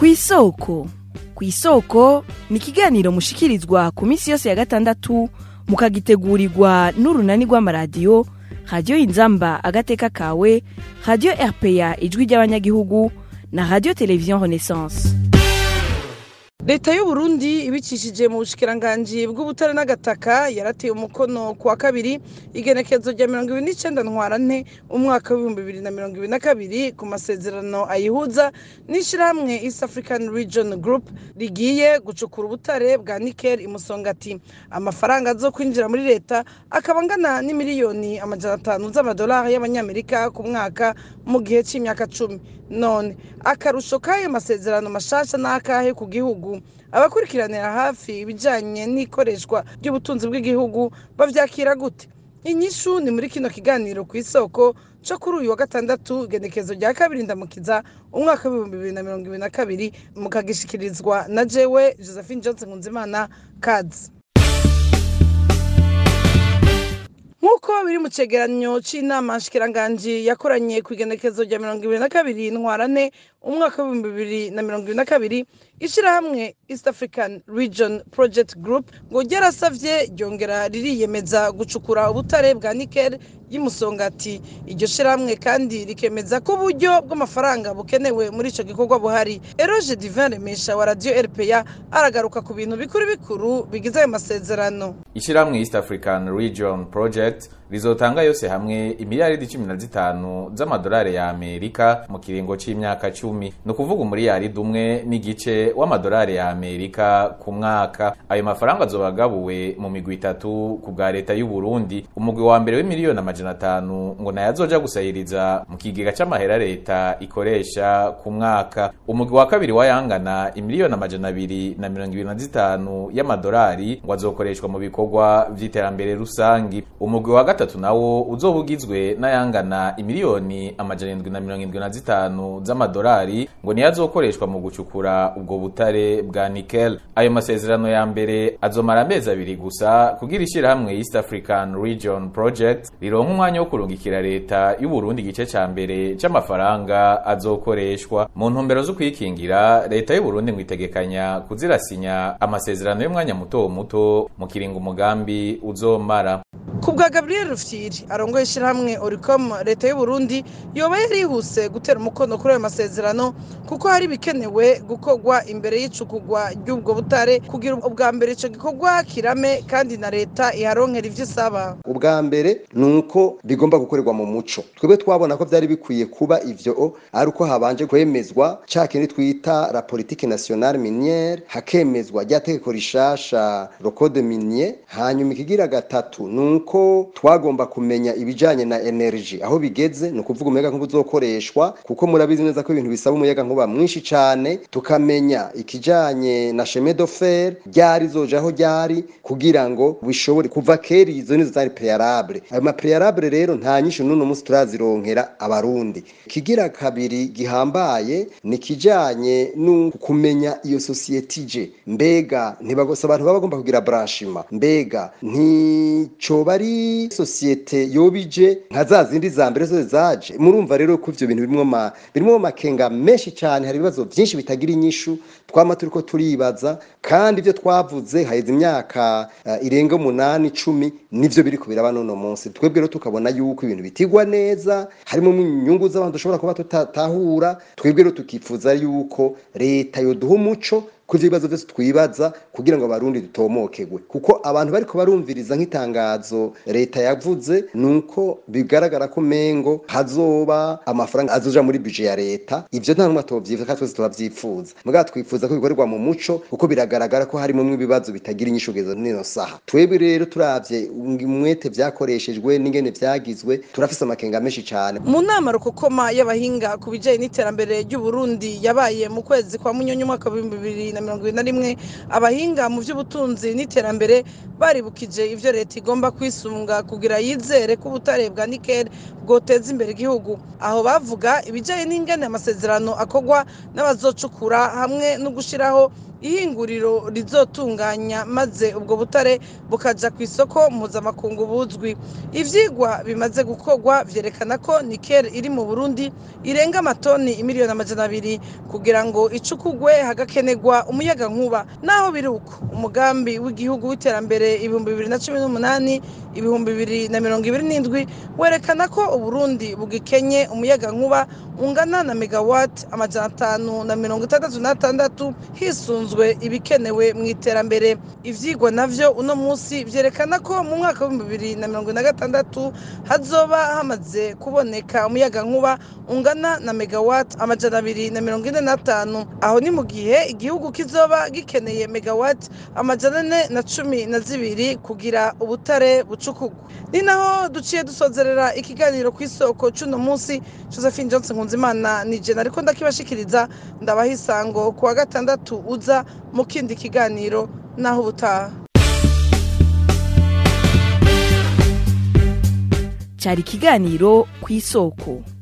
ku isoko ku isoko ni ikiganiro mushikirizwa ku minsi yose ya gatandatu mukagitegurirwa n'urunani rw'amaradiyo radiyo inzamba agateka kawe radiyo rpa ijwi ry'abanyagihugu na radiyo televiziyo renaissance leta y'uburundi ibicishije mu bushikiranganji bw'ubutare n'agataka yarateye umukono ku wa kabiri igenekezo rya mirongo ibiri n'icenda ntwarante umwaka w'ibihumbi bibiri na mirongo ibiri na kabiri ku masezerano ayihuza n'ishirahamwe east african region group rigiye gucukura ubutare bwa nikel imusongati amafaranga azo kwinjira muri leta akaba angana n'imiliyoni amajana atanu z'amadolari y'abanyamerika ku mwaka mu gihe c'imyaka cumi none akarusho k'ayo masezerano mashasha n'akahe ku gihugu abakurikiranira hafi ibijyanye n'ikoreshwa ry'ubutunzi bw'igihugu bavyakira gute inyishu ni muri kino kiganiro ku isoko cyo kuri uyu wa gatandatu igenekezo rya kabiri ndamukiza umwaka w'ibihumbi bibiri na mirongo ibiri na kabiri mukagishikirizwa na jewe josephine johnson nkunzimana kads nk'uko biri mu cegeranyo c'inama nshikiranganji yakoranye ku igenekezo rya mirongo ibiri na kabiri ntwarane umwaka w'ibihumbi bibiri na mirongo ibiri na kabiri ishirahamwe east african region project group ngo ryarasavye ryongera ririyemeza gucukura ubutare bwa nikel y'umusongati iryo shirahamwe kandi rikemeza ko uburyo bw'amafaranga bukenewe muri ico gikorwa buhari eroge divin remesha wa radio rpa aragaruka ku bintu bikuru bikuru bigize ayo masezerano ishirahamwe east african region project rizotanga yose hamwe imiliyaridi cumi na zitanu z'amadolari ya amerika mu kiringo c'imyaka cumi ni ukuvuga umuriyaridi umwe n'igice w'amadolari ya amerika ku mwaka ayo mafaranga azoba agabuwe mu migwi itatu ku bwa leta y'u Burundi umugwi wa mbere w'imiliyoni amajana atanu ngo nayo azoja gusahiriza mu kigega c'amahera leta ikoresha ku mwaka umugwi wa kabiri wayangana imiliyoni amajana abiri na mirongo ibiri na zitanu y'amadolari ngo azokoreshwa mu bikorwa vy'iterambere rusangi umugwi wa gatatu nawo uzoba ugizwe n'ayangana imiliyoni amajana indwi na mirongo indwi na zitanu z'amadolari ngo niyo azokoreshwa mu gucukura ubwo butare bwa nikel ayo masezerano ya mbere azomara amezi abiri gusa kugira ishirahamwe east african region project rironka umwanya wo kurungikira leta y'u Burundi igice ca mbere c'amafaranga azokoreshwa mu ntumbero zo kwikingira leta y'u Burundi ngo itegekanya kuzirasinya amasezerano y'umwanya muto muto mu kiringo umugambi uzomara ku bwa gabriel rufyiri arongoye ishyirahamwe oricom leta y'u Burundi yoba yarihuse gutera umukono kuri ayo masezerano kuko hari ibikenewe gukorwa imbere y'icukugwa ry'ubwo butare kugira ubwa mbere ico gikorwa kirame kandi na leta iharonkera ivyo isaba ubwa mbere ni uko bigomba gukorerwa mu muco twebwe twabona ko byari bikwiye kuba ivyo ari uko habanje kwemezwa ca kindi twita la politique nationale minière hakemezwa rya tegeko rishasha le code minier hanyuma ikigira gatatu ni uko twagomba kumenya ibijanye na energy aho bigeze ni ukuvuga umuyaga nkuba uzokoreshwa kuko murabizi neza ko ibintu bisaba umuyaga nkuba mwinshi cane tukamenya ikijanye na chemin de fer ryari zojaho ryari kugira ngo bishobore kuva kera izo nizo zari prealable ayo ma prealable rero nta nyinshi n'uno munsi turazironkera abarundi kigira kabiri gihambaye ni kijanye no kumenya iyo societe ije mbega ntibagose abantu baba bagomba kugira branchement mbega nticoba ari societe yobije nka za zindi za mbere zose zaje murumva rero ko ivyo bintu birimwo ma birimwo makenga menshi cyane hari ibibazo byinshi bitagira inyishu twama turiko turibaza kandi ibyo twavuze haheze imyaka uh, irenga umunani icumi nivyo biriko biraba none munsi twebwe rero tukabona yuko ibintu bitigwa neza harimo inyungu z'abantu dushobora kuba tutatahura twebwe rero tukifuza yuko leta yoduha umuco ku ibibazo byose twibaza kugira ngo abarundi dutomokegwe kuko abantu bariko barumviriza nk'itangazo leta yavuze nuko bigaragara ko mengo hazoba amafaranga azoja muri budget ya leta ivyo nta numwe tovyifuza kandi twese tubavyifuza mugabo twifuza ko bikorerwa mu muco kuko biragaragara ko harimo ibibazo bitagira inyishu kugeza nino saha twebwe rero turavye umwete vyakoreshejwe n'ingene vyagizwe turafise amakenga menshi cane mu nama rukokoma y'abahinga ku bijanye n'iterambere ry'u Burundi yabaye mu kwezi kwa munyonyo umwaka w'ibihumbi bibiri na mirongo ibiri na rimwe abahinga mu by'ubutunzi n'iterambere baribukije ivyo leta igomba kwisunga kugira yizere ko ubutare bwa nikel bwoteza imbere igihugu aho bavuga ibijanye n'ingene amasezerano akorwa n'abazocukura hamwe no gushiraho ihinguriro rizotunganya maze ubwo butare bukaja ku isoko mpuzamakungu buzwi ivyigwa bimaze gukorwa vyerekana ko nikel iri mu burundi irenga amatoni imiliyoni amajana abiri kugira ngo icukugwe hagakenerwa umuyaga nkuba naho biri uko umugambi w'igihugu w'iterambere ibihumbi bibiri na cumi n'umunani ibihumbi bibiri na mirongo ibiri n'indwi werekana ko uburundi bugikenye umuyaga nkuba ungana na megawati amajana atanu na mirongo itandatu n'atandatu hisunzwe ibikenewe mu iterambere ivyigwa navyo uno munsi vyerekana ko mu mwaka w'ibihumbi bibiri na mirongo na gatandatu hazoba hamaze kuboneka umuyaga nkuba ungana na megawati amajana abiri na mirongo ine n'atanu aho ni mu gihe igihugu kizoba gikeneye megawati amajana ane na cumi na zibiri kugira ubutare bucukugwa ni naho duciye dusozerera ikiganiro ku isoko c'uno munsi josephine johnson nkunzimana ni jena ariko ndakibashikiriza ndabaha isango ku wa gatandatu uza mu kindi kiganiro naho ubutaha cyari ikiganiro ku isoko